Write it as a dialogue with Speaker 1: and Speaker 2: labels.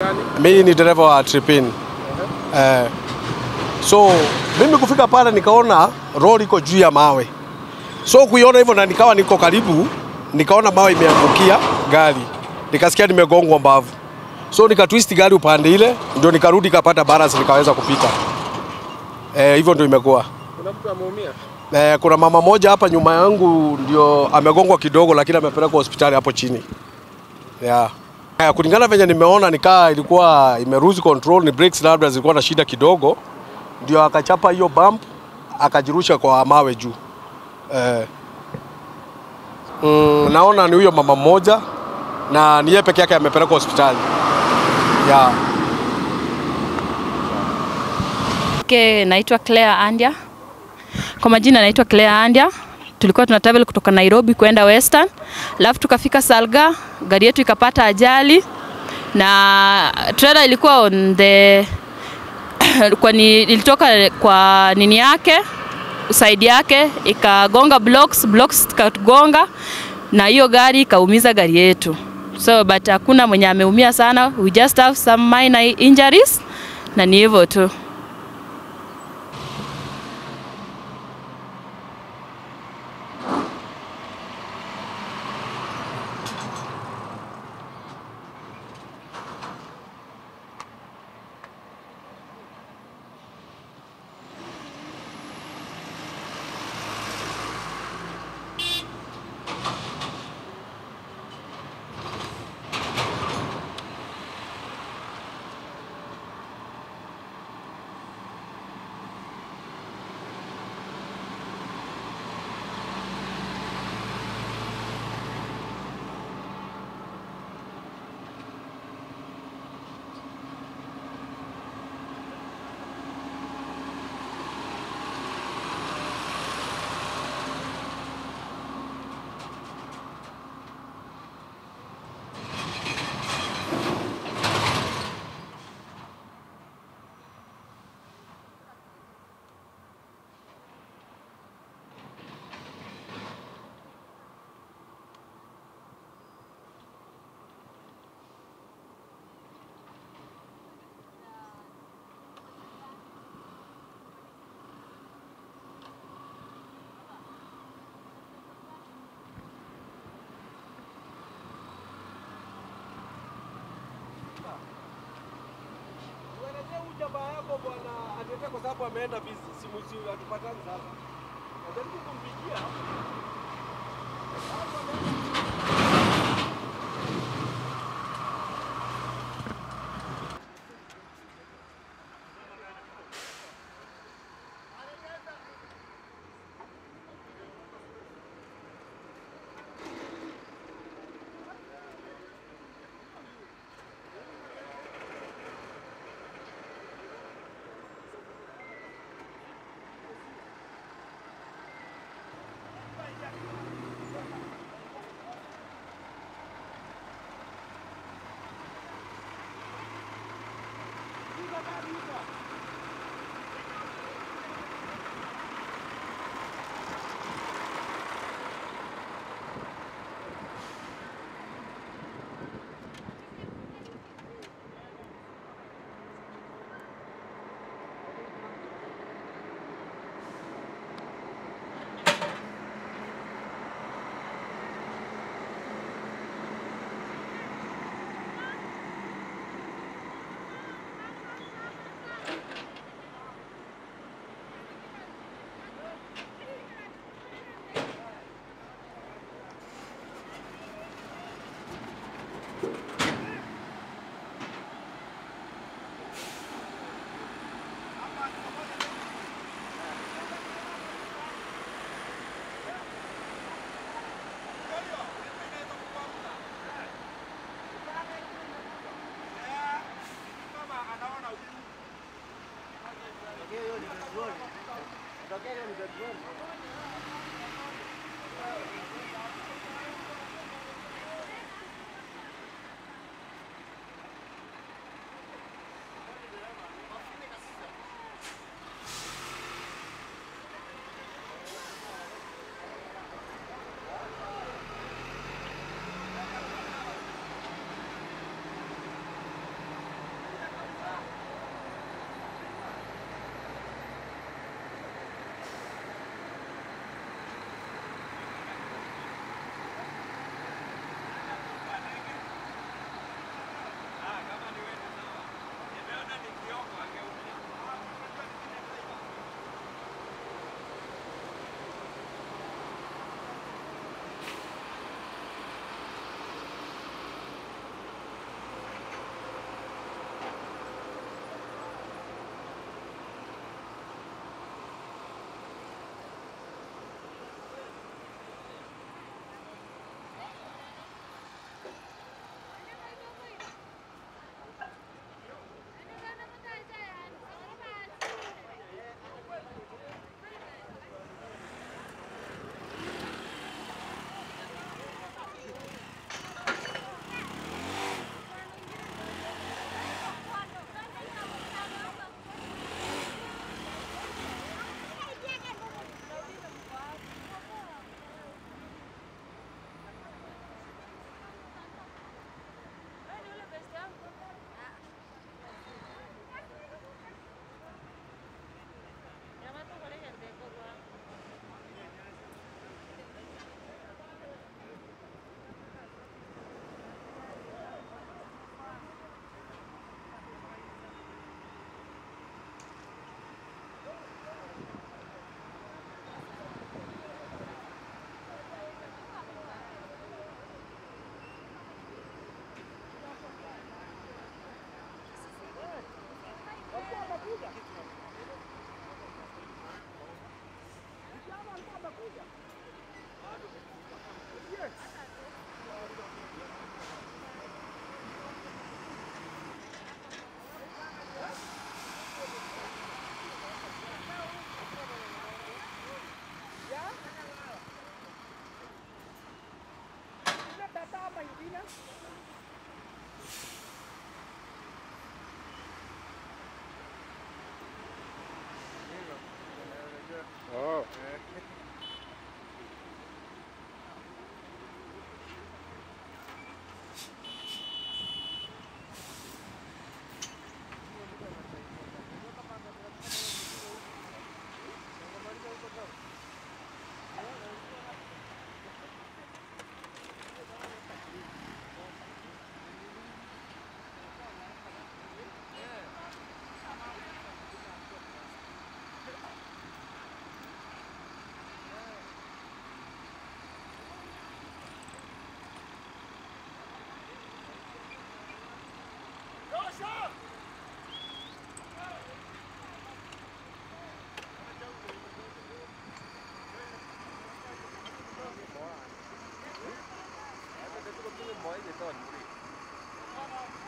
Speaker 1: gani?
Speaker 2: Mimi ni dereva wa Tripin. Eh, so mimi kufika pale nikaona lori iko juu ya mawe, so kuiona hivyo na nikawa niko karibu, nikaona mawe imeangukia gari, nikasikia nimegongwa mbavu, so nikatwist gari upande ile, ndio nikarudi kapata balance, nikaweza kupita. Eh, hivyo ndio imekuwa.
Speaker 1: Kuna mtu ameumia?
Speaker 2: Eh, kuna mama moja hapa nyuma yangu ndio amegongwa kidogo, lakini amepelekwa hospitali hapo chini. Yeah. Eh, kulingana venye nimeona nikaa ilikuwa imeruzi control, ni brakes labda zilikuwa na shida kidogo, ndio akachapa hiyo bump akajirusha kwa mawe juu. Eh, mm, naona ni huyo mama mmoja na ni yeye peke yake amepelekwa hospitali. Yeah.
Speaker 3: Ke naitwa Claire Andia. Kwa majina naitwa Claire Andia. Tulikuwa tuna travel kutoka Nairobi kwenda Western, alafu tukafika Salga, gari yetu ikapata ajali na trailer ilikuwa on the kwa ni, ilitoka kwa nini yake side yake ikagonga blocks, blocks ikagonga na hiyo gari ikaumiza gari yetu. So but hakuna mwenye ameumia sana, we just have some minor injuries na ni hivyo tu.
Speaker 2: Tuelezee huyu jamaa yako bwana aniletee kwa sababu ameenda busy. Simu si hatupatani sasa. Najaribu kumpigia.
Speaker 1: Oh. Mới gì tuần đi.